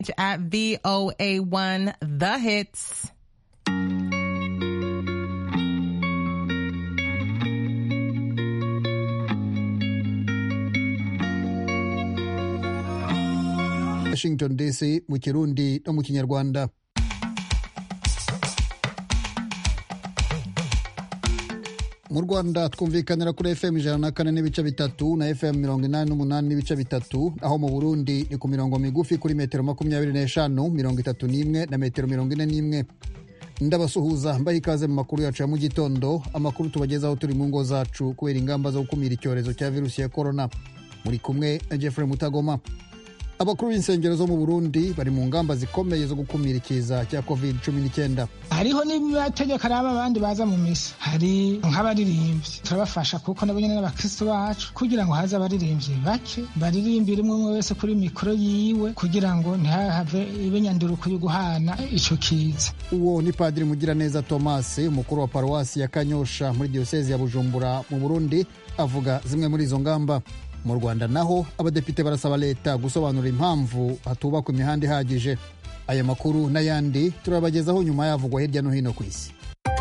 at VOA1 The Hits. Washington DC mu kirundi no mu kinyarwanda mu rwanda twumvikanira kuri fm ijana na kane n'ibice bitatu na fm mirongo inani n'umunani n'ibice bitatu aho mu burundi ni ku mirongo migufi kuri metero makumyabiri n'eshanu mirongo itatu n'imwe na metero mirongo ine n'imwe ndabasuhuza mbaha ikaze mu makuru yacu ya mu gitondo amakuru tubagezaho turi mu ngo zacu kubera ingamba zo gukumira icyorezo cya virusi ya korona muri kumwe na jeffrey mutagoma abakuru b'insengero zo mu burundi bari mu ngamba zikomeye zo gukumira ikiza cya covid cumi n'icyenda hariho n'amategeko araba abandi baza mu misa hari nk'abaririmbyi turabafasha kuko nabo nyine n'abakristo bacu kugira ngo haze abaririmbyi bake baririmbire umwe umwe wese kuri mikoro yiwe kugira ngo ntihahave ibenyanduruko yo guhana ico kiza uwo ni padiri mugiraneza thomas umukuru wa paruwasi ya kanyosha muri diyosezi ya bujumbura mu burundi avuga zimwe muri izo ngamba mu rwanda naho abadepite barasaba leta gusobanura impamvu hatubakwa imihanda ihagije aya makuru n'ayandi turabagezaho nyuma yavugwa hirya no hino ku isi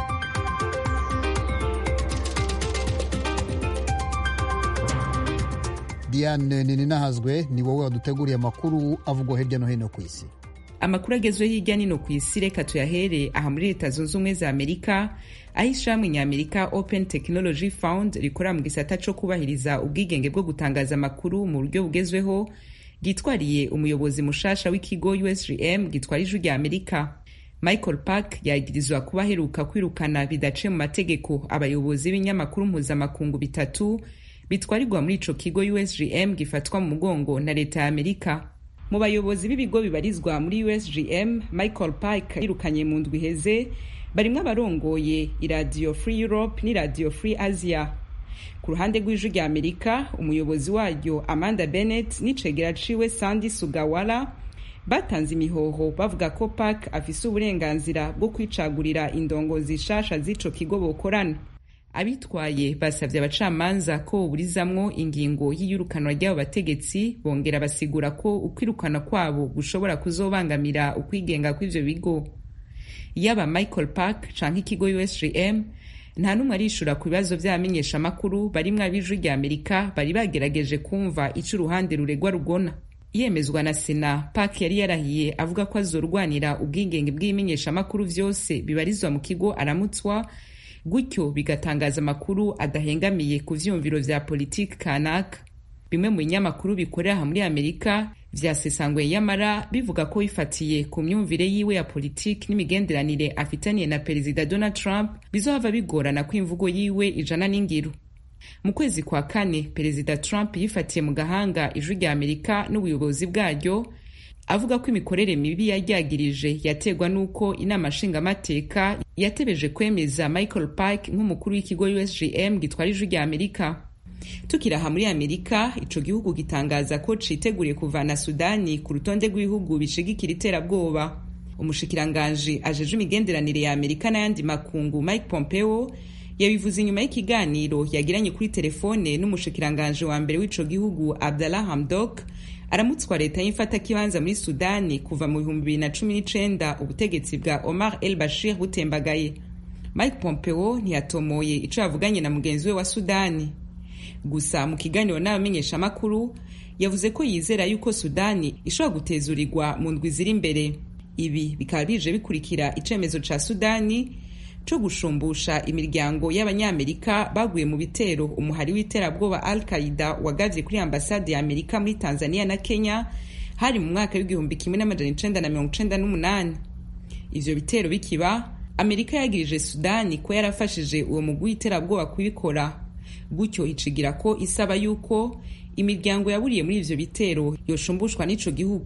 diane nininahazwe ni wowe waduteguriye amakuru avugwa hirya no hino ku isi amakuru agezweho hirya no hino ku isi reka tuyahere aha muri leta zunze ubumwe za amerika aho ishirahamwe nyamerika open technology fund rikorera mu gisata co kubahiriza ubwigenge bwo gutangaza amakuru mu buryo bugezweho ryitwariye umuyobozi mushasha w'ikigo usgm gitwara ijwi rya amerika michael park yagirizwa kuba aheruka kwirukana bidaciye mu mategeko abayobozi b'ibinyamakuru mpuzamakungu bitatu bitwarirwa muri ico kigo usgm gifatwa mu mugongo na leta ya amerika mu bayobozi b'ibigo bibarizwa muri usgm michael park yirukanye mu ndwi iheze barimwo abarongoye iradiyo free europe n'iradiyo free asia ku ruhande rw'ijwi rya amerika umuyobozi waryo amanda bennett n'icegera ciwe sandy sugawara batanze imihoho bavuga ko park afise uburenganzira bwo kwicagurira indongozi shasha z'ico kigo bokorana abitwaye basavye abacamanza ko boburizamwo ingingo y'iyirukanwa ry'abo bategetsi bongera basigura ko ukwirukana kwabo gushobora kuzobangamira ukwigenga kw'ivyo bigo yaba michael park canke ikigo usgm nta n'umwe arishura ku bibazo vy'abamenyeshamakuru barimwo ab'ijwi rya amerika bari bagerageje kumva ico uruhande ruregwa rugona yemezwa na sena park yari yarahiye avuga ko azorwanira ubwigenge bw'ibimenyeshamakuru vyose bibarizwa mu kigo aramutswa gutyo bigatangaza amakuru adahengamiye ku vyumviro vya politiki kanaka bimwe mu binyamakuru bikorera aha muri amerika vyasesangwe yamara bivuga ko bifatiye ku myumvire yiwe ya politiki n'imigenderanire afitaniye na perezida donald trump bizohava bigorana ko imvugo yiwe ijana n'ingiro mu kwezi kwa kane perezida trump yifatiye mu gahanga ijwi rya amerika n'ubuyobozi bwaryo avuga ko imikorere mibi yaryagirije yaterwa n'uko inama nshingamateka yatebeje kwemeza michael park nk'umukuru w'ikigo usgm gitwara ijwi rya amerika tukiri aha muri amerika ico gihugu gitangaza ko citeguriye kuvana sudani ku rutonde rw'ibihugu bishigikira iterabwoba umushikiranganji ajeje imigenderanire ya amerika n'ayandi makungu mike pompeo yabivuze inyuma y'ikiganiro yagiranye kuri telefone n'umushikiranganji wa mbere w'ico gihugu abdallah hamdok aramutswa leta y'imfatakibanza muri sudani kuva mu bihumbi bibiri na cumi n'icenda ubutegetsi bwa omar el bashir butembagaye mike pompeo ntiyatomoye ico yavuganye na mugenzi we wa sudani gusa mu kiganiro n'abamenyeshamakuru yavuze ko yizera yuko sudani ishobora gutezurirwa mu ndwi ziri imbere ibi bikaba bije bikurikira icemezo ca sudani co gushumbusha imiryango y'abanyamerika baguye mu bitero umuhari w'iterabwoba al qaida wagavye kuri ambasade ya amerika muri tanzania na kenya hari mu mwaka w'igihumbi kimwe n'amajana icenda na mirongo icenda n'umunani ivyo bitero bikiba amerika yagirije sudani ko yarafashije uwo mugwi w'iterabwoba kubikora gutyo icigira ko isaba yuko imiryango yaburiye muri ivyo bitero yoshumbushwa n'ico gihugu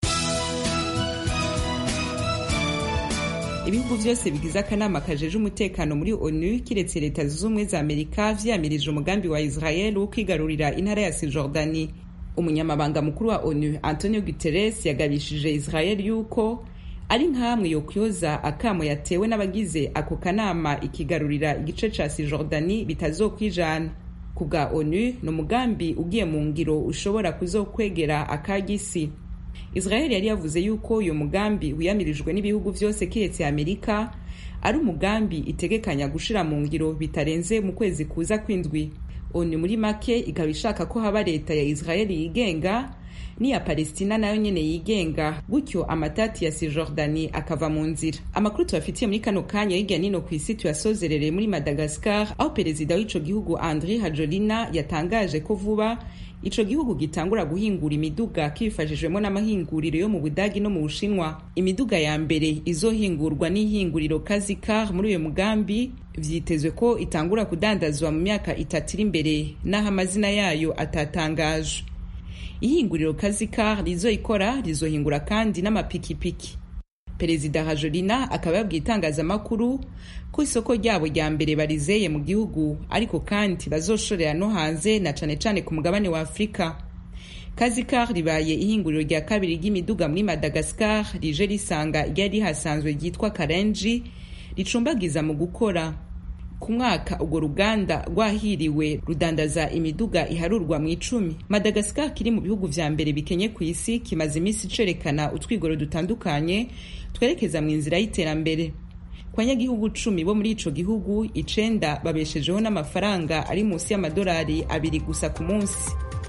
ibihugu vyose bigize akanama kajeje umutekano muri onu kiretse leta zunze ubumwe za amerika vyamirije umugambi wa israel wo kwigarurira intara ya sijordani umunyamabanga mukuru wa onu antonio guterres yagabishije israel yuko ari nkamwe yokyoza akamo yatewe n'abagize ako kanama ikigarurira igice ca sijordani bitazokwijana ku bwa onu ni umugambi ugiye mu ngiro ushobora kuzokwegera akagisi israel yari yavuze yuko uyu mugambi wiyamirijwe n'ibihugu vyose kiretse amerika ari umugambi itegekanya gushira mu ngiro bitarenze mu kwezi kuza kw'indwi onu muri make ikaba ishaka ko haba leta ya israel yigenga n'iya palestina nayo nyene yigenga gutyo amatati ya sijordani akava mu nzira amakuru tubafitiye muri kano kanya hirya nino ku isi tuyasozerereye muri madagascar aho perezida w'ico gihugu andri hajolina yatangaje ko vuba ico gihugu gitangura guhingura imiduga kibifashijwemo n'amahinguriro yo mu budagi no mu bushinwa imiduga ya mbere izohingurwa n'ihinguriro kazikar muri uyo mugambi vyitezwe ko itangura kudandazwa mu myaka itatu iri imbere n'aho amazina yayo atatangajwe ihinguriro kazikar rizoikora rizohingura kandi n'amapikipiki perezida hajolina akaba yabwiye itangazamakuru ko isoko ryabo rya mbere barizeye mu gihugu ariko kandi bazoshorera no hanze na cane cane ku mugabane wa afurika kazikar ribaye ihinguriro rya kabiri ry'imiduga muri madagascar rije risanga ryari rihasanzwe ryitwa karenji ricumbagiza mu gukora ku mwaka urwo ruganda rwahiriwe rudandaza imiduga iharurwa mu icumi madagascar kiri mu bihugu vya mbere bikenye ku isi kimaze iminsi cerekana utwigoro dutandukanye twerekeza mu inzira y'iterambere ku banyagihugu cumi bo muri ico gihugu icenda babeshejeho n'amafaranga ari munsi y'amadolari abiri gusa ku munsi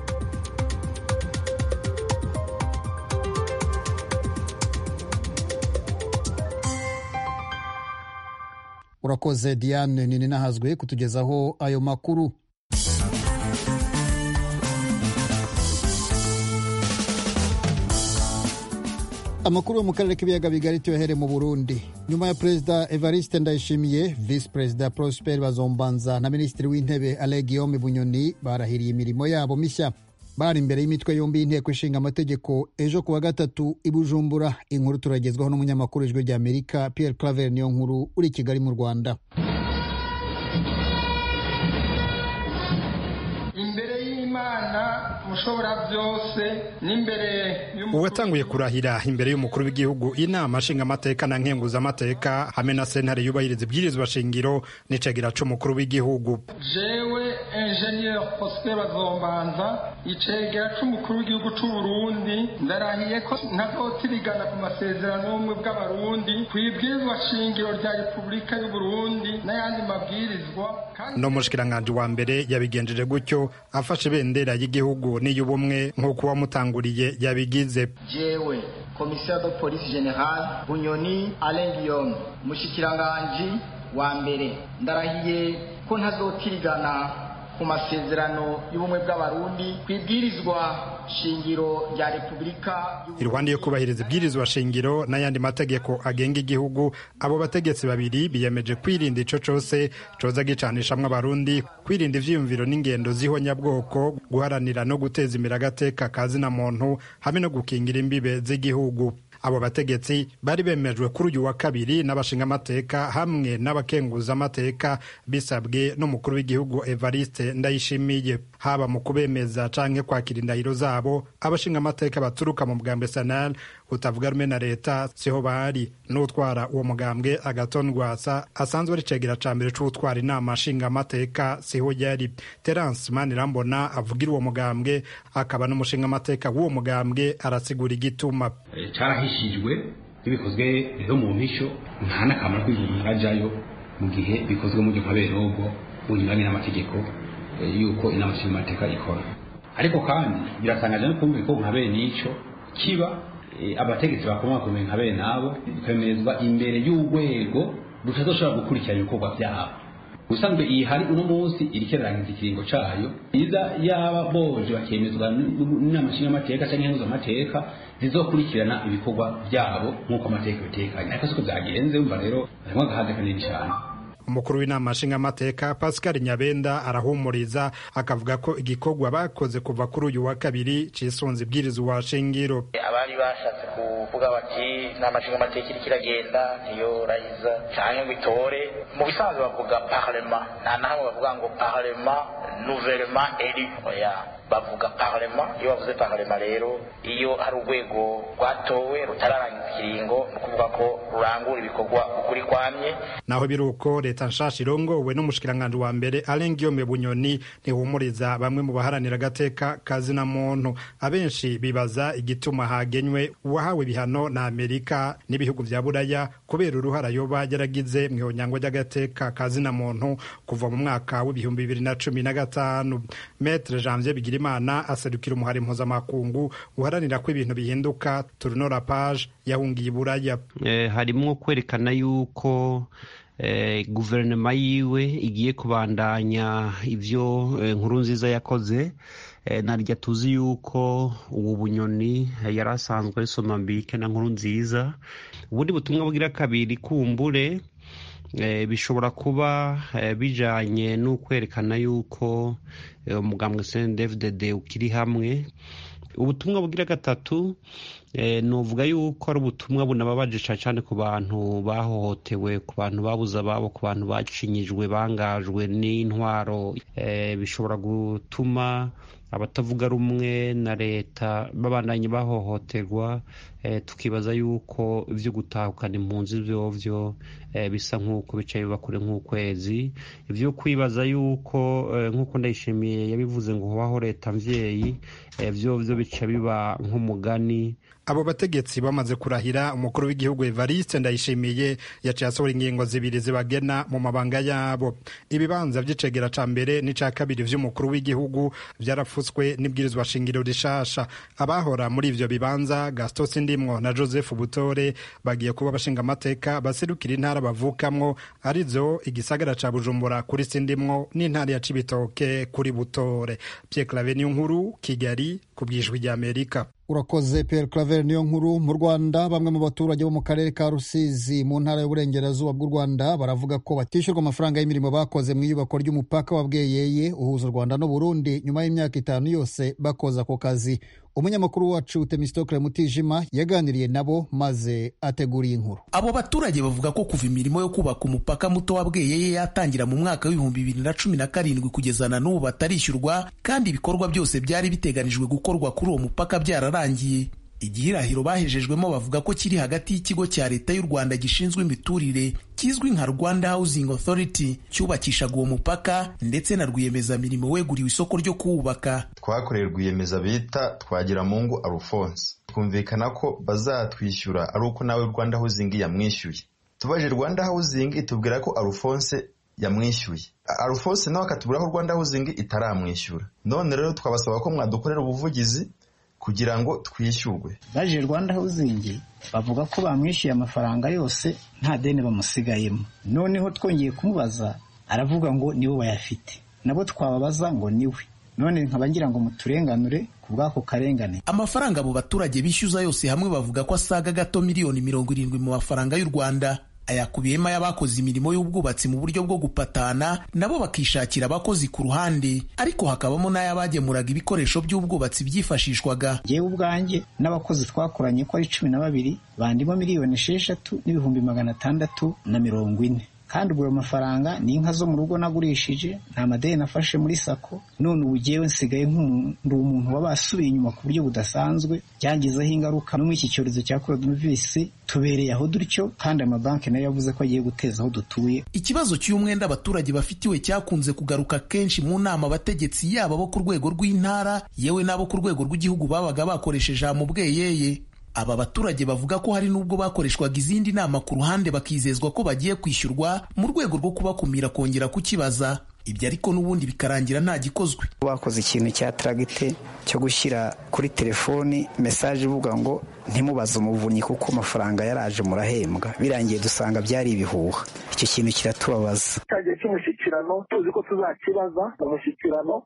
urakoze diane nini nahazwe kutugezaho ayo makuru amakuru yo mu karere k'ibiyaga bigari tuyahere mu burundi nyuma ya perezida evariste ndayishimiye visi perezida prosper bazombanza na minisitiri w'intebe ale guillaume bunyoni barahiriye imirimo yabo mishya bari imbere y'imitwe yombi y'inteko ishinga amategeko ejo kuwa gatatu i bujumbura inkuru turagezwaho n'umunyamakuru ijwi rya amerika pierre claver niyo nkuru uri i kigali mu rwanda imbere y'imana mushobora byose n'imbere uwatanguye kurahira imbere y'umukuru w'igihugu inama nshingamateka na nkenguzamateka hamwe na sentare yubahiriza ibwirizwa shingiro n'icegera c'umukuru w'igihugu jewe ingenieur prosper bazombanza icegera c'umukuru w'igihugu c'uburundi ndarahiye ko ntazotirigana ku masezerano y'ubumwe bw'abarundi ku ibwirizwa shingiro rya repubulika y'uburundi n'ayandi mabwirizwa no mushikiranganji wa mbere yabigenjeje gutyo afashe ibendera y'igihugu n'iy'ubumwe nk'uko uwamutanguriye yabigize jewe komisiyo de polisi general bunyoni alain guillaume umushikiranganji wa mbere ndarahiye ko ntazotirigana ku masezerano y'ubumwe bw'abarundi ku ibwirizwa shingiro rya repubulika iruhande yo kubahiriza ibwirizwa shingiro n'ayandi mategeko agenga igihugu abo bategetsi babiri biyemeje kwirinda ico cose coza gicanishamwo abarundi kwirinda ivyiyumviro n'ingendo z'ihonyabwoko guharanira no guteza imbere agateka kazina muntu hamwe no gukingira imbibe z'igihugu abo bategetsi bari bemejwe kuri uyu wa kabiri n'abashingamateka hamwe n'abakenguzamateka bisabwe n'umukuru w'igihugu evariste ndayishimiye haba mu kubemeza canke kwakira indahiro zabo abashingamateka baturuka mu mugambwe sanal utavuga rumwe na leta siho bari n'utwara uwo mugambwe agaton rwasa asanzwe ari cegera ca mbere c'utwara inama nshingamateka siho yari terence manirambona avugira uwo mugambwe akaba n'umushingamateka w'uwo mugambwe arasigura igituma carahishijwe bibikozwe rero mu mpisho nta n'akamaro k'umuntu ajyayo mu gihe bikozwe mu buryo nka berogo bunyuranye n'amategeko y'uko inama nshingamateka ikora ariko kandi biratangaje no kumva ko nka bene icyo kiba abategetsi bakomakomeye nka bene abo bikemezwa imbere y'urwego rutazoshobora gukurikirana ibikorwa byabo ubusanzwe iyi hari uno munsi iri kerangiza ikiringo cayo iza yaba boje bakemezwa n'inama nshingamateka canke nkenguzamateka zizokurikirana ibikorwa byabo nk'uko amategeko bitekanye ariko siko byagenze umva rero harimwo agahaze kanini cane umukuru w'inama nshingamateka pascal nyabenda arahumuriza akavuga ko igikorwa bakoze kuva kuri uyu wa kabiri cisunze ibwirizwa shingiro abari bashatse kuvuga bati inama nshingamateka iriko iragenda niyo rayiza canke ngo itore mu bisanzwe bavuga parlema nta na hamwe bavuga ngo parlema nouvellement élu oya bavuga parlement iyo bavuze parlement rero iyo hari urwego rwatowe rutararangiza ikiringo ni ukuvuga ko rurangura ibikorwa ukuri kwamye naho biri uko leta nshasha irongowe n'umushikiranganji wa mbere Alain Guillaume Bunyoni ntihumuriza bamwe mu baharanira agateka kazina muntu abenshi bibaza igituma hagenywe uwahawe ibihano na Amerika n'ibihugu vya Buraya kubera uruhara yoba yaragize mu ihonyangwa ry'agateka kazina muntu kuva mu mwaka w'ibihumbi bibiri na cumi na gatanu Maître Janvier Bigirimana aserukira umuhari mpuzamakungu uharanira ko ibintu bihinduka Tournora Page yahungiye Buraya eh, harimwo kwerekana yuko eh, guverinoma yiwe igiye kubandanya ivyo eh, nkuru nziza yakoze eh, narya tuzi yuko ubu bunyoni eh, yari asanzwe ari somambike na nkuru nziza ubundi butumwa bwira kabiri kumbure eh, bishobora kuba eh, bijanye n'ukwerekana yuko eh, umugambwe CNDD-FDD ukiri hamwe ubutumwa bugira gatatu eh, novuga yuko ari ubutumwa bunababaje cyane ku bantu bahohotewe ku bantu babuze ababo ku bantu bacinyijwe bangajwe n'intwaro eh, bishobora gutuma abatavuga rumwe na leta babandanye bahohoterwa eh, tukibaza yuko ivyo gutahukana impunzi vyovyo eh, bisa nk'uko bica biba kure nk'ukwezi ivyo kwibaza yuko eh, nk'uko ndayishimiye yabivuze ngo hobaho leta mvyeyi eh, vyovyo bica biba nk'umugani abo bategetsi bamaze kurahira umukuru w'igihugu Evariste Ndayishimiye yaciye asohora ingingo zibiri zibagena mu mabanga yabo ibibanza vy'icegera ca mbere n'ica kabiri vy'umukuru w'igihugu vyarafutswe n'ibwirizwa shingiro rishasha abahora muri ivyo bibanza Gaston Sindimwo na Joseph Butore bagiye kuba bashinga amateka baserukira intara bavukamwo arizo igisagara ca Bujumbura kuri Sindimwo n'intara ya Cibitoke kuri Butore Pierre Claver nkuru Kigali ku bwijwi rya Amerika urakoze Pierre Claver niyo nkuru mu Rwanda bamwe mu baturage bo mu karere ka Rusizi mu ntara y'uburengerazuba bw'u Rwanda baravuga ko batishyurwa amafaranga y'imirimo bakoze mu iyubakwa ry'umupaka wa Bweyeye uhuza u Rwanda n'u Burundi nyuma y'imyaka itanu yose bakoze ako kazi umunyamakuru wacu Temistokle Mutijima yaganiriye nabo maze ateguriye inkuru abo baturage bavuga ko kuva imirimo yo kubaka umupaka muto wa Bweyeye yatangira mu mwaka w'ibihumbi bibiri na cumi na karindwi kugeza na n'ubu batarishyurwa kandi ibikorwa byose byari biteganijwe gukorwa kuri uwo mupaka byararangiye igihirahiro bahejejwemo bavuga ko kiri hagati y'ikigo cya leta y'u Rwanda gishinzwe imiturire kizwi nka Rwanda Housing Authority cyubakishaga uwo mupaka ndetse na rwiyemezamirimo weguriwe isoko ryo kuwubaka twakoreye rwiyemeza bita Twagiramungu Alphonse twumvikana ko bazatwishyura ari uko nawe Rwanda Housing yamwishyuye tubaje Rwanda Housing itubwira ko Alphonse yamwishyuye Alphonse nawe akatubwira ko Rwanda Housing itaramwishyura none rero twabasaba ko mwadukorera ubuvugizi kugira ngo twishyurwe baje Rwanda Housing bavuga ko bamwishyuye amafaranga yose nta deni bamusigayemo noneho twongeye kumubaza aravuga ngo nibo bayafite nabo twababaza ngo niwe none nkaba ngira ngo muturenganure ku bw'ako karengane amafaranga abo baturage bishyuza yose hamwe bavuga ko asaga gato miliyoni mirongo irindwi mu mafaranga y'u Rwanda ayakubiyemo ay'abakoze imirimo y'ubwubatsi mu buryo bwo gupatana nabo bakishakira abakozi ku ruhande ariko hakabamo n'ay'abagemuraga ibikoresho by'ubwubatsi byifashishwaga yewe ubwanjye n'abakozi twakoranye ko ari cumi na babiri bandimo miliyoni esheshatu n'ibihumbi magana atandatu na mirongo ine kandi ubwo ayo mafaranga ni inka zo mu rugo nagurishije nta madeni nafashe muri sako none ubu jyewe nsigaye nk'umuntu umuntu waba asubiye inyuma ku buryo budasanzwe byangizeho ingaruka no muri iki cyorezo cya coronavirus tubereye aho dutyo kandi amabanki nayo yavuze ko agiye guteza aho dutuye ikibazo cy'umwenda abaturage bafitiwe cyakunze kugaruka kenshi mu nama abategetsi yaba bo ku rwego rw'intara yewe n'abo ku rwego rw'igihugu babaga bakoresheje mu bweyeye aba baturage bavuga ko hari n'ubwo bakoreshwaga izindi nama ku ruhande bakizezwa ko bagiye kwishyurwa mu rwego rwo kubakumira kongera kukibaza ibyo ariko n'ubundi bikarangira nta gikozwe bakoze ikintu cya taragite cyo gushyira kuri telefoni mesaje ivuga ngo ntimubaze umuvunyi kuko amafaranga yaraje murahembwa birangiye dusanga byari ibihuha icyo kintu kiratubabaza cyagiye cy'umushyikirano tuzi ko tuzakibaza mu mushyikirano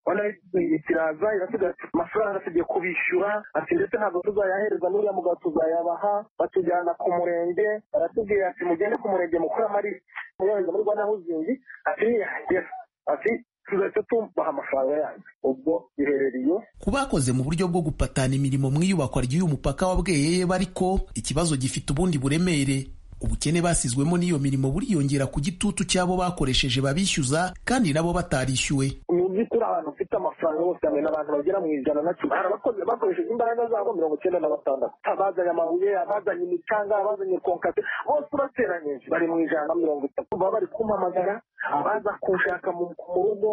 kiraza irasiga amafaranga tugiye kubishyura ati ndetse ntabwo tuzayahereza n'uriya mugabo tuzayabaha batujyana ku murenge baratubwira ati mugende ku murenge mukore amarisi muyohereza muri rwanda huzingi ati niyahagera ati tuzahita tubaha amafaranga yanyu ubwo biherereye ku bakoze mu buryo bwo gupatana imirimo mu iyubakwa ry'uyu mupaka wa bweyeye bariko ikibazo gifite ubundi buremere ubukene basizwemo n'iyo mirimo buriyongera ku gitutu cy'abo bakoresheje babishyuza kandi nabo batarishyuwe mu by'ukuri abantu bafite amafaranga bose hamwe n'abantu bagera mu ijana na cumi hari abakozi bakoresheje imbaraga zabo mirongo icyenda na batandatu abazanye amabuye abazanye imicanga abazanye konkate bose urateranyije bari mu ijana na mirongo itatu baba bari kumpamagara abaza kunshaka mu rugo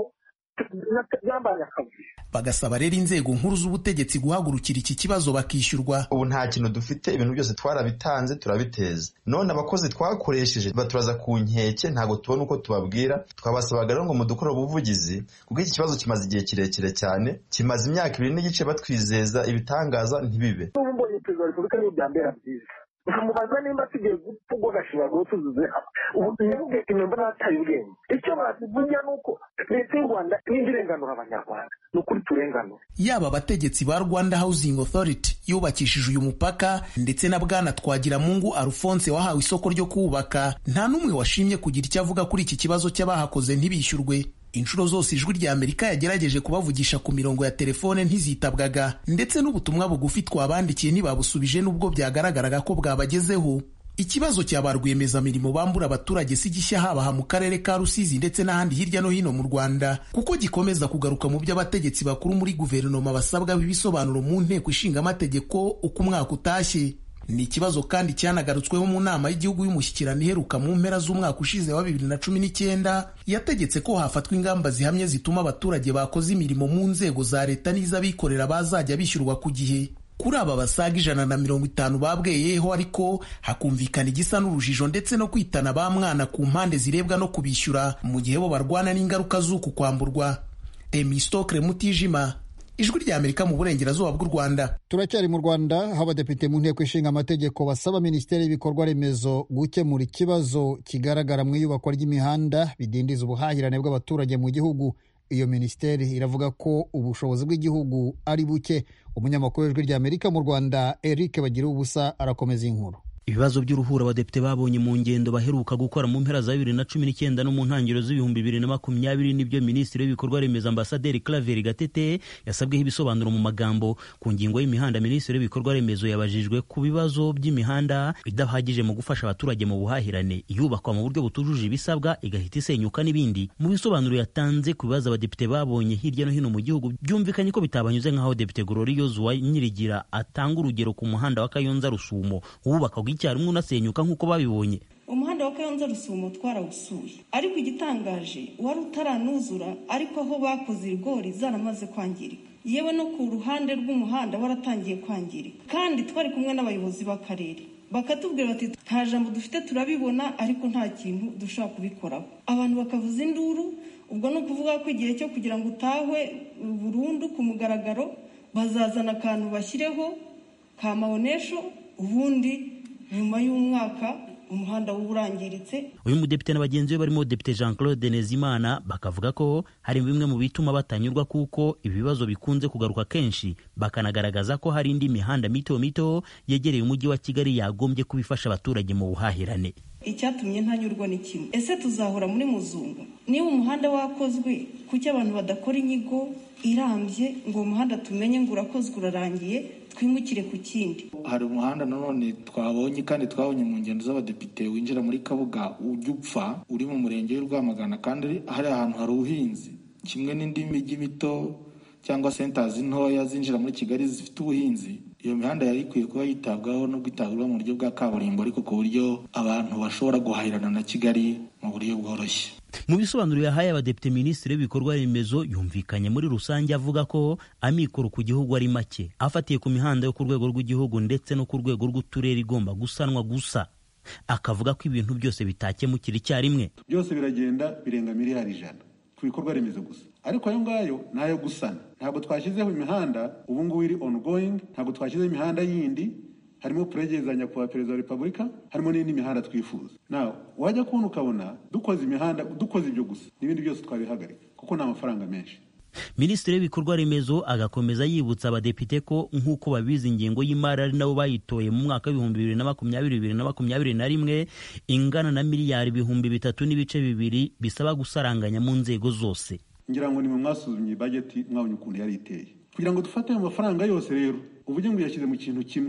byambaye akazi bagasaba rero inzego nkuru z'ubutegetsi guhagurukira iki kibazo bakishyurwa ubu nta kintu dufite ibintu byose twarabitanze turabiteza none abakozi twakoresheje baturaza ku nkeke ntabwo tubona uko tubabwira twabasabaga rero ngo mudukorere ubuvugizi kuko iki kibazo kimaze igihe kirekire cyane kimaze imyaka ibiri n'igice batwizeza ibitangaza ntibibe n'ubu mbonye perezida wa repubulika niyo byambera byiza nkamubaza nimba tugiye gupfa ubwo gashinyaguro tuzuze ubu ntibuge imyumba n'ataye ubwenge icyo bazivunya ni uko leta y'u rwanda n'indi irenganura abanyarwanda ni ukuri turenganura yaba abategetsi ba rwanda housing authority yubakishije uyu mupaka ndetse na bwana twagiramungu alphonse wahawe isoko ryo kuwubaka nta n'umwe washimye kugira icyo avuga kuri iki kibazo cy'abahakoze ntibishyurwe inshuro zose ijwi rya amerika yagerageje kubavugisha ku mirongo ya telefone ntizitabwaga ndetse n'ubutumwa bugufi twabandikiye ntibabusubije n'ubwo byagaragaraga ko bwabagezeho ikibazo cya ba rwiyemezamirimo bambura abaturage si gishya habaha mu karere ka rusizi ndetse n'ahandi hirya no hino mu rwanda kuko gikomeza kugaruka mu byo abategetsi bakuru muri guverinoma basabwaho ibisobanuro mu nteko ishinga amategeko uko umwaka utashye ni ikibazo kandi cyanagarutsweho mu nama y'igihugu y'umushyikirano iheruka mu mpera z'umwaka ushize wa bibiri na cumi n'icyenda yategetse ko hafatwa ingamba zihamye zituma abaturage bakoze imirimo mu nzego za leta n'iz'abikorera bazajya bishyurwa ku gihe kuri aba basaga ijana na mirongo itanu babweyeho ariko hakumvikana igisa n'urujijo ndetse no kwitana ba mwana ku mpande zirebwa no kubishyura mu gihe bo barwana n'ingaruka z'uku kwamburwa emistokre mutijima ijwi rya amerika mu burengerazuba bw'u rwanda turacyari mu rwanda aho abadepite mu nteko ishinga amategeko basaba minisiteri y'ibikorwa remezo gukemura ikibazo kigaragara mu iyubakwa ry'imihanda bidindiza ubuhahirane bw'abaturage mu gihugu iyo minisiteri iravuga ko ubushobozi bw'igihugu ari buke umunyamakuru w'ijwi rya amerika mu rwanda eric bagira ubusa arakomeza inkuru ibibazo by'uruhura abadepite babonye mu ngendo baheruka gukora mu mpera za bibiri na cumi n'icyenda no mu ntangiriro z'ibihumbi bibiri na makumyabiri nibyo minisitiri w'ibikorwa remezo ambasaderi Claver Gatete yasabweho ibisobanuro mu magambo ku ngingo y'imihanda minisitiri w'ibikorwa remezo yabajijwe ku bibazo by'imihanda idahagije mu gufasha abaturage mu buhahirane iyubakwa mu buryo butujuje ibisabwa igahita isenyuka n'ibindi mu bisobanuro yatanze ku bibazo abadepite babonye hirya no hino mu gihugu byumvikanye ko bitabanyuze nk'aho depite Gloriose wa Nyirigira atanga urugero ku muhanda wa Kayonza Rusumo wubakwaga icyarimwe unasenyuka nk'uko babibonye umuhanda wa kayonza rusumo twarawusuye ariko igitangaje wari utaranuzura ariko aho bakoze ibigori zaramaze kwangirika yewe no ku ruhande rw'umuhanda waratangiye kwangirika kandi twari kumwe n'abayobozi b'akarere bakatubwira bati nta jambo dufite turabibona ariko nta kintu dushobora kubikoraho abantu bakavuza induru ubwo ni ukuvuga ko igihe cyo kugira ngo utahwe burundu ku mugaragaro bazazana akantu bashyireho ka mawonesho ubundi nyuma y'umwaka umuhanda uba urangiritse uyu mudepite na bagenzi be barimo depite jean claude nezimana bakavuga ko hari bimwe mu bituma batanyurwa kuko ibibazo bikunze kugaruka kenshi bakanagaragaza ko hari indi mihanda mito mito yegereye umujyi wa kigali yagombye kubifasha abaturage mu buhahirane icyatumye ntanyurwa ni kimwe ese tuzahora muri muzungu niba umuhanda wakozwe kuki abantu badakora inyigo irambye ngo uwo muhanda tumenye ngo urakozwe urarangiye twimukire ku kindi hari umuhanda nanone twabonye kandi twabonye mu ngendo z'abadepite winjira muri kabuga ujya upfa uri mu murenge w'i rwamagana kandi hari ahantu hari ubuhinzi kimwe n'indi mijyi mito cyangwa sentazi ntoya zinjira muri kigali zifite ubuhinzi iyo mihanda yari ikwiye kuba yitabwaho no kwitabwaho mu buryo bwa kaburimbo ariko ku buryo abantu bashobora guhahirana na kigali mu buryo bworoshye mu bisobanuro yahaye abadepite minisitiri w'ibikorwa remezo yumvikanye muri rusange avuga ko amikoro ku gihugu ari make afatiye ku mihanda yo ku rwego rw'igihugu ndetse no ku rwego rw'uturere igomba gusanwa gusa akavuga ko ibintu byose bitakemukira icyarimwe byose biragenda birenga miliyari ijana ku bikorwa remezo gusa ariko ayo ngayo ni ayo gusana ntabwo twashyizeho imihanda ubu ngubu iri ongoing ntabwo twashyizeho imihanda yindi harimo puregezanya kuba perezida wa repubulika harimo n'indi mihanda twifuza nawe wajya kubona ukabona dukoze imihanda dukoze ibyo gusa n'ibindi byose twabihagarika kuko ni amafaranga menshi minisitiri w'ibikorwa remezo agakomeza yibutsa abadepite ko nk'uko babizi ingengo y'imari ari nabo bayitoye mu mwaka w'ibihumbi bibiri na makumyabiri bibiri na makumyabiri na rimwe ingana na miliyari ibihumbi bitatu n'ibice bibiri bisaba gusaranganya mu nzego zose ngira ngo nimwe mwasuzumye bajeti mwabonye ukuntu yari iteye kugira ngo dufate ayo mafaranga yose rero uvuge ngo uyashyize mu kintu kimwe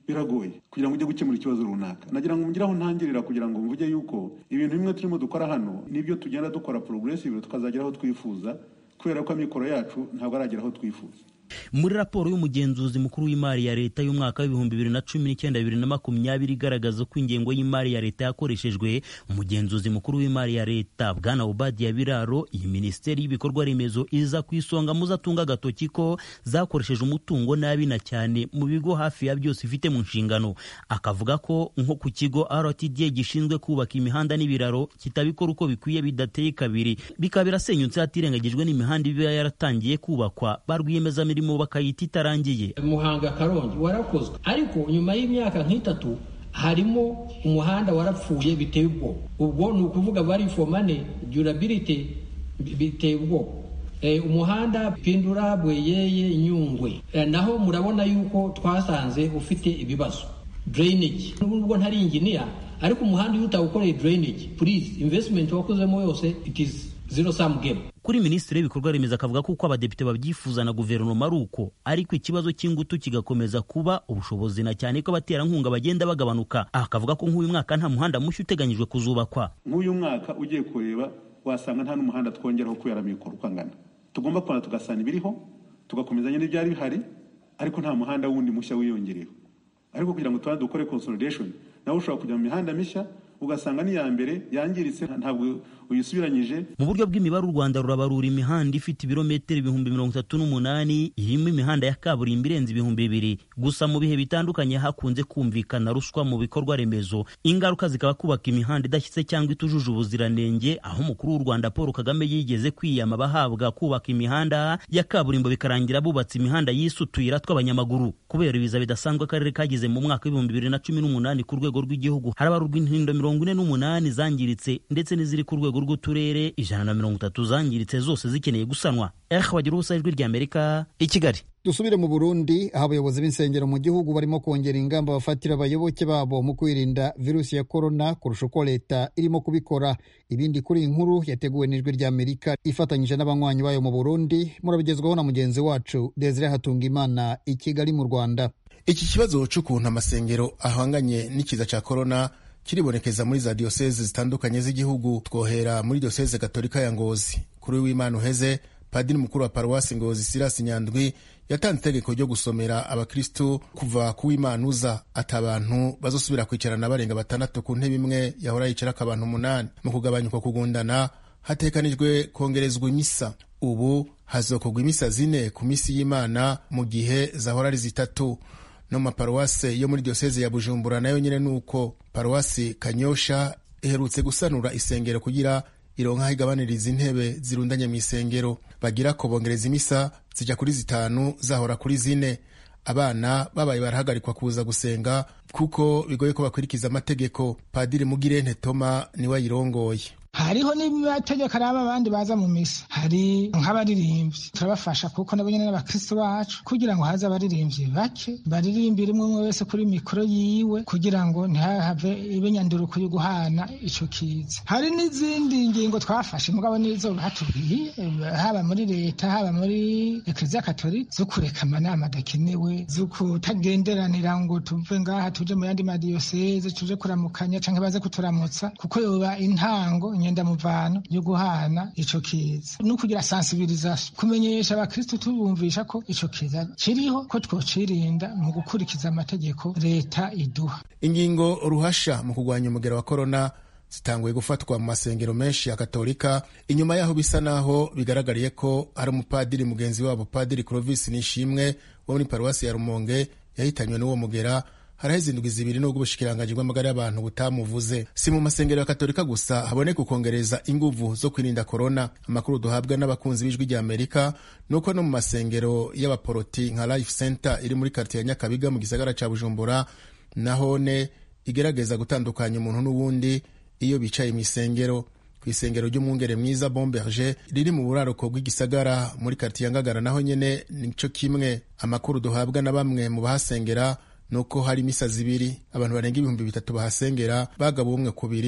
biragoye kugira ngo ujye gukemura ikibazo runaka nagira ngo mugire aho ntangirira kugira ngo mvuge yuko ibintu bimwe turimo dukora hano nibyo tugenda dukora progressive tukazagera aho twifuza kubera ko amikoro yacu ntabwo aragera aho twifuza muri raporo y'umugenzuzi mukuru w'imari ya leta y'umwaka w'ibihumbi bibiri na cumi n'icyenda bibiri na makumyabiri igaragaza ko ingengo y'imari ya leta yakoreshejwe umugenzuzi mukuru w'imari ya leta bwana obadiya biraro iyi minisiteri y'ibikorwa remezo iza ku isonga muzatunga agatoki ko zakoresheje umutungo nabi na cyane mu bigo hafi ya byose ifite mu nshingano akavuga ko nko ku kigo rtda gishinzwe kubaka imihanda n'ibiraro kitabikora uko bikwiye bidateye kabiri bikaba birasenyutse hatirengagijwe n'imihanda iba yaratangiye kubakwa ba rwiyemezamirimo imirimo bakayita itarangiye muhanga karongi warakozwe ariko nyuma y'imyaka nk'itatu harimo umuhanda warapfuye biteye ubwoba ubwo ni ukuvuga bari fomane durability biteye ubwoba umuhanda pindura bweyeye nyungwe naho murabona yuko twasanze ufite ibibazo drainage nubwo ntari inginiya ariko umuhanda iyo utawukoreye drainage please investment wakozemo yose it is zero sum game kuri minisitiri w'ibikorwa remezo akavuga ko uko abadepite babyifuza na guverinoma ari uko ariko ikibazo cy'ingutu kigakomeza kuba ubushobozi na cyane ko abaterankunga bagenda bagabanuka akavuga ko nk'uyu mwaka nta muhanda mushya uteganyijwe kuzubakwa nk'uyu mwaka ugiye kureba wasanga nta n'umuhanda twongeraho kubera mikoro uko angana tugomba kubona tugasana ibiriho tugakomezanya n'ibyari bihari ariko nta muhanda wundi mushya wiyongereyeho ariko kugira ngo tubanze dukore consolidation nawe ushobora kujya mu mihanda mishya ugasanga n'iya mbere yangiritse ntabwo uyisubiranyije mu buryo bw'imibare u rwanda rurabarura imihanda ifite ibirometero ibihumbi mirongo itatu n'umunani irimo imihanda ya kaburimbo irenze ibihumbi bibiri gusa mu bihe bitandukanye hakunze kumvikana ruswa mu bikorwa remezo ingaruka zikaba kubaka imihanda idashyitse cyangwa itujuje ubuziranenge aho umukuru w'u rwanda paul kagame yigeze kwiyama abahabwa kubaka imihanda ya kaburimbo bikarangira bubatse imihanda yise utuyira tw'abanyamaguru kubera ibiza bidasanzwe akarere kagize mu mwaka w'ibihumbi bibiri na cumi n'umunani ku rwego rw'igihugu harabarurwa intindo mirongo ine n'umunani zangiritse ndetse n'iziri ku rwego rw'uturere ijana na mirongo itatu zangiritse zose zikeneye gusanwa eh wagira ubusa ijwi rya amerika i kigali dusubire mu burundi aho abayobozi b'insengero mu gihugu barimo kongera ingamba bafatira abayoboke babo mu kwirinda virusi ya korona kurusha uko leta irimo kubikora ibindi kuri iyi nkuru yateguwe n'ijwi rya amerika ifatanyije n'abanywanyi bayo mu burundi murabigezwaho na mugenzi wacu desire hatungimana i kigali mu rwanda iki kibazo cy'ukuntu amasengero ahanganye n'ikiza cya korona kiribonekeza muri za diyoseze zitandukanye z'igihugu twohera muri diyoseze gatolika ya ngozi kuri w'imana uheze padiri mukuru wa paruwasi ngozi sirasi nyandwi yatanze itegeko ryo gusomera abakristu kuva ku w'imana uza ati abantu bazosubira kwicarana barenga batandatu ku ntebe imwe yahora yicarako abantu umunani mu kugabanya uko kugundana hatekanijwe kongerezwa imisa ubu hazokorwa imisa zine ku misi y'imana mu gihe zahora ari zitatu no mu maparuwase yo muri diyoseze ya bujumbura nayo nyine ni uko paruwasi kanyosha iherutse gusanura isengero kugira ironka aho igabaniriza intebe zirundanye mu isengero bagira ko bongereza imisa zijya kuri zitanu zahora kuri zine abana babaye barahagarikwa kuza gusenga kuko bigoye ko bakurikiza amategeko padiri mugirente toma niwe ayirongoye hariho n'amategeko araba abandi baza mu misa hari nk'abaririmbyi turabafasha kuko nabo nyine n'abakristo bacu kugira ngo haze abaririmbyi bake baririmbire umwe umwe wese kuri mikoro yiwe kugira ngo ntihave ibe nyanduruko yo guhana ico kiza hari n'izindi ngingo twafashe mugabo nizo batubwiye haba muri leta haba muri ekleziya katolika zo kureka amanama adakenewe zo kutagenderanira ngo tuve ngaha tuje mu yandi madiyoseze tuje kuramukanya canke baze kuturamutsa kuko yoba intango muvano yo guhana ico kiza no kugira sensibilisation kumenyesha abakristu tubumvisha ko ico kiza kiriho ko twocirinda mu gukurikiza amategeko leta iduha ingingo ruhasha mu kurwanya umugera wa korona zitanguye gufatwa mu masengero menshi ya katolika inyuma yaho bisa naho bigaragariye ko hari umupadiri mugenzi wabo padiri clovis nishimwe wo muri paruwasi ya rumonge yahitanywe n'uwo mugera haraheze indwi zibiri n'ubwo ubushikiranganji bw'amagara y'abantu butamuvuze si mu masengero ya katolika gusa haboneka ukongereza inguvu zo kwirinda korona amakuru duhabwa n'abakunzi b'ijwi rya amerika ni uko no mu masengero y'abaporoti nka life center iri muri karitiye ya nyakabiga mu gisagara ca bujumbura nahone igerageza gutandukanya umuntu n'uwundi iyo bicaye mu isengero ku isengero ry'umwungere mwiza bomberge riri mu buraruko bw'igisagara muri karitiye ngagara naho nyene nico kimwe amakuru duhabwa na bamwe mu bahasengera nuko hari misa zibiri abantu barenga ibihumbi bitatu bahasengera bagaba umwe kubiri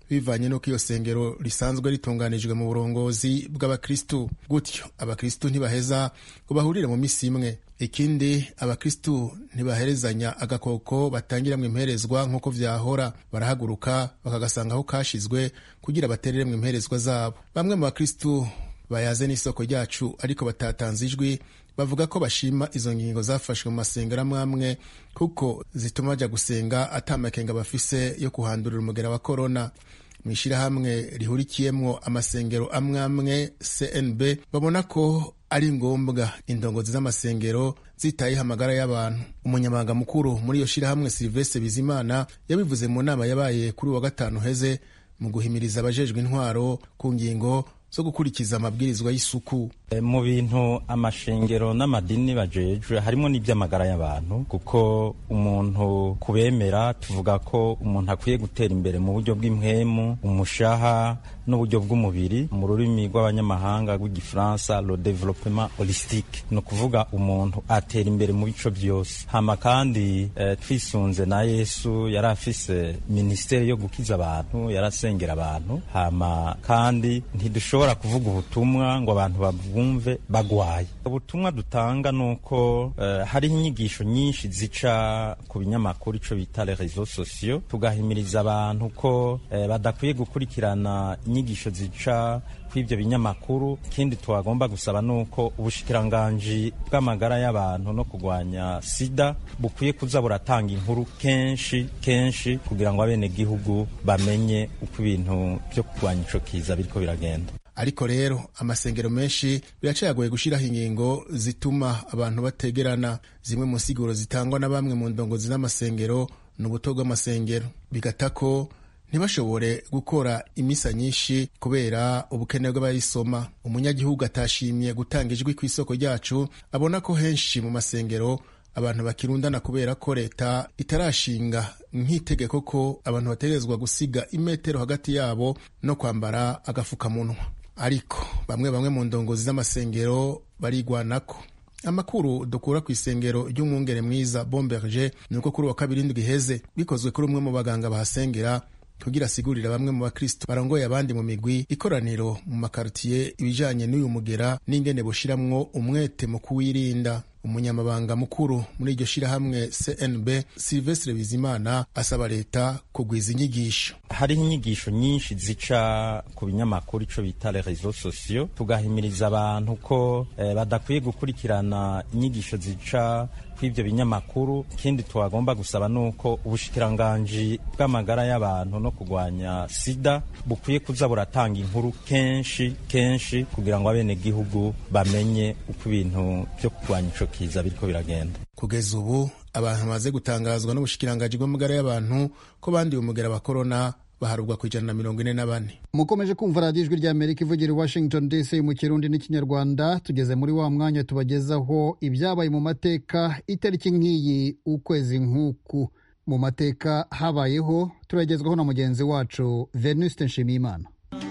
bivanye n'uko iyo sengero risanzwe ritunganijwe mu burongozi bw'abakristu gutyo abakristu ntibaheza ngo bahurire mu misi imwe ikindi abakristu ntibaherezanya agakoko batangiramwo imperezwa nk'uko vyahora barahaguruka bakagasanga aho kashizwe kugira batereremwo imperezwa zabo bamwe mu bakristu bayaze n'isoko ryacu ariko batatanze ijwi bavuga ko bashima izo ngingo zafashwe mu masengero amwe amwe kuko zituma bajya gusenga atamakenga bafise yo kuhandurira umugera wa korona mu ishyirahamwe rihurikiyemwo amasengero amwe amwe cnb babona ko ari ngombwa indongozi z'amasengero zitayeho amagara y'abantu umunyamabanga mukuru muri iyo shyirahamwe silivestre bizimana yabivuze mu nama yabaye kuri wa gatanu heze mu guhimiriza abajejwe intwaro ku ngingo zo gukurikiza amabwirizwa y'isuku mu bintu amashengero n'amadini bajejwe harimo n'iby'amagara y'abantu kuko umuntu kubemera tuvuga ko umuntu akwiye gutera imbere mu buryo bw'impwemu umushaha n'uburyo bw'umubiri mu rurimi rw'abanyamahanga rw'igifaransa le développement holistique ni ukuvuga umuntu atera imbere mu bico byose hama kandi eh, twisunze na yesu yari afise minisiteri yo gukiza abantu yarasengera abantu hama kandi ntidushobora kuvuga ubutumwa ngo abantu babwumve bagwaye ubutumwa dutanga ni uko uh, hariho inyigisho nyinshi zica ku binyamakuru ico bita les réseaux sociaux tugahimiriza abantu ko uh, badakwiye gukurikirana inyigisho zica kw'ibyo binyamakuru ikindi twagomba gusaba ni uko ubushikiranganji bw'amagara y'abantu no kurwanya sida bukwiye kuza buratanga inkuru kenshi kenshi kugira ngo abenegihugu bamenye uko ibintu byo kurwanya ico kiza biriko biragenda ariko rero amasengero menshi biracayagoye gushyiraho ingingo zituma abantu bategerana zimwe mu nsiguro zitangwa na bamwe mu ndongozi z'amasengero ni ubuto bw'amasengero bigata ko ntibashobore gukora imisa nyinshi kubera ubukene bw'abayisoma umunyagihugu atashimye gutanga ijwi ku isoko ryacu abona ko henshi mu masengero abantu bakirundana kubera ko leta itarashinga nk'itegeko ko abantu bategerezwa gusiga imetero hagati yabo no kwambara agafukamunwa ariko bamwe bamwe mu ndongozi z'amasengero barigwanako amakuru dukura ku isengero ry'umwungere mwiza bomberge ni uko kuri uwa kabiri indwi iheze bikozwe kuri umwe mu baganga bahasengera kugira asigurira bamwe mu bakristo barongoye abandi mu migwi ikoraniro mu makaritiye ibijanye n'uyu mugera n'ingene bushiramwo umwete mu kuwirinda umunyamabanga mukuru muri iryo shirahamwe cnb silvestre bizimana asaba leta kugwiza inyigisho hariho inyigisho nyinshi zica ku binyamakuru ico bita les réseaux sociaux tugahimiriza abantu ko eh, badakwiye gukurikirana inyigisho zica kw'ibyo binyamakuru ikindi twagomba gusaba ni uko ubushikiranganji bw'amagara y'abantu no kurwanya sida bukwiye kuza buratanga inkuru kenshi kenshi kugira ngo abenegihugu bamenye uko ibintu byo kurwanya ico kiza biriko biragenda kugeza ubu abantu bamaze gutangazwa n'ubushikiranganji bw'amagara y'abantu ko bandiye umugera wa korona baharurwa ku ijana na mirongo ine na bane mukomeje kumva radiyo ijwi rya amerika ivugira i washington dc mu kirundi n'ikinyarwanda tugeze muri wa mwanya tubagezaho ibyabaye mu mateka itariki nk'iyi ukwezi nk'uku mu mateka habayeho turagezwaho na mugenzi wacu venuste nshimiyimana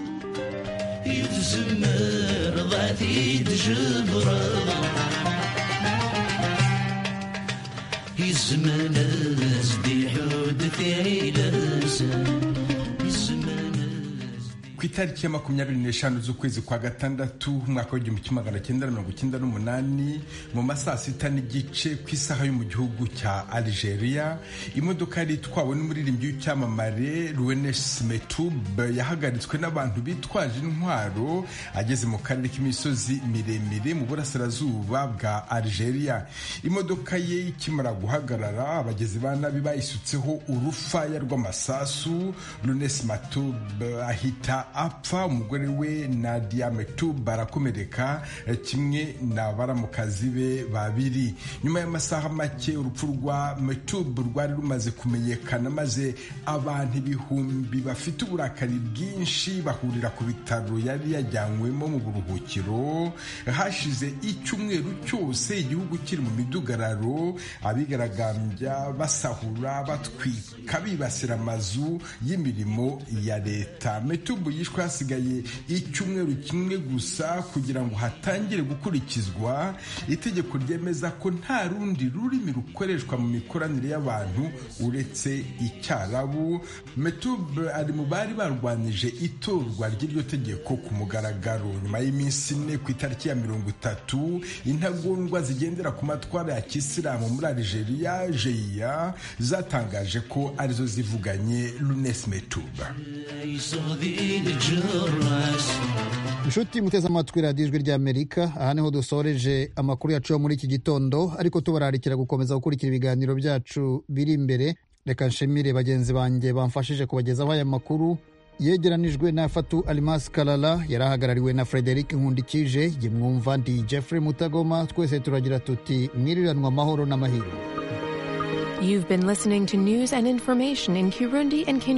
ku itariki ya makumyabiri n'eshanu z'ukwezi kwa gatandatu umwaka w'igihumbi kimwe magana cyenda na mirongo icyenda n'umunani mu masaa sita n'igice ku isaha yo mu gihugu cya algeria imodoka yari itwawe n'umuririmbyi w'icyamamare ruwenes metube yahagaritswe n'abantu bitwaje intwaro ageze mu karere k'imisozi miremire mu burasirazuba bwa algeria imodoka ye ikimara guhagarara abagizi ba nabi bayisutseho urufaya rw'amasasu ruwenes matube ahita apfa umugore we Nadia Metub barakomereka kimwe na baramukazi be babiri nyuma y'amasaha make urupfu rwa Metub rwari rumaze kumenyekana maze abantu ibihumbi bafite uburakari bwinshi bahurira ku bitaro yari yajyanywemo mu buruhukiro hashize icyumweru cyose igihugu kiri mu midugararo abigaragambya basahura batwika bibasira amazu y'imirimo ya leta Metub yishwe hasigaye icyumweru kimwe gusa kugira ngo hatangire gukurikizwa itegeko ryemeza ko nta rundi rurimi rukoreshwa mu mikoranire y'abantu uretse icyarabu metube ari mu bari barwanije itorwa ry'iryo tegeko ku mugaragaro nyuma y'iminsi ine ku itariki ya mirongo itatu intagondwa zigendera ku matwara ya kisilamu muri algeria jeya zatangaje ko arizo zivuganye lunes metube inshuti muteze amatwi radiyo ijwi ry'amerika aha niho dusoreje amakuru yacu yo muri iki gitondo ariko tubararikira gukomeza gukurikira ibiganiro byacu biri imbere reka nshimire bagenzi banjye bamfashije kubagezaho aya makuru yegeranijwe na fatu alimasi karara yari ahagarariwe na frederic nkundikije jye mwumva ndi jeffrey mutagoma twese turagira tuti mwiriranwa amahoro n'amahirwe You've been listening to news and information in Kirundi and Kinyarwanda.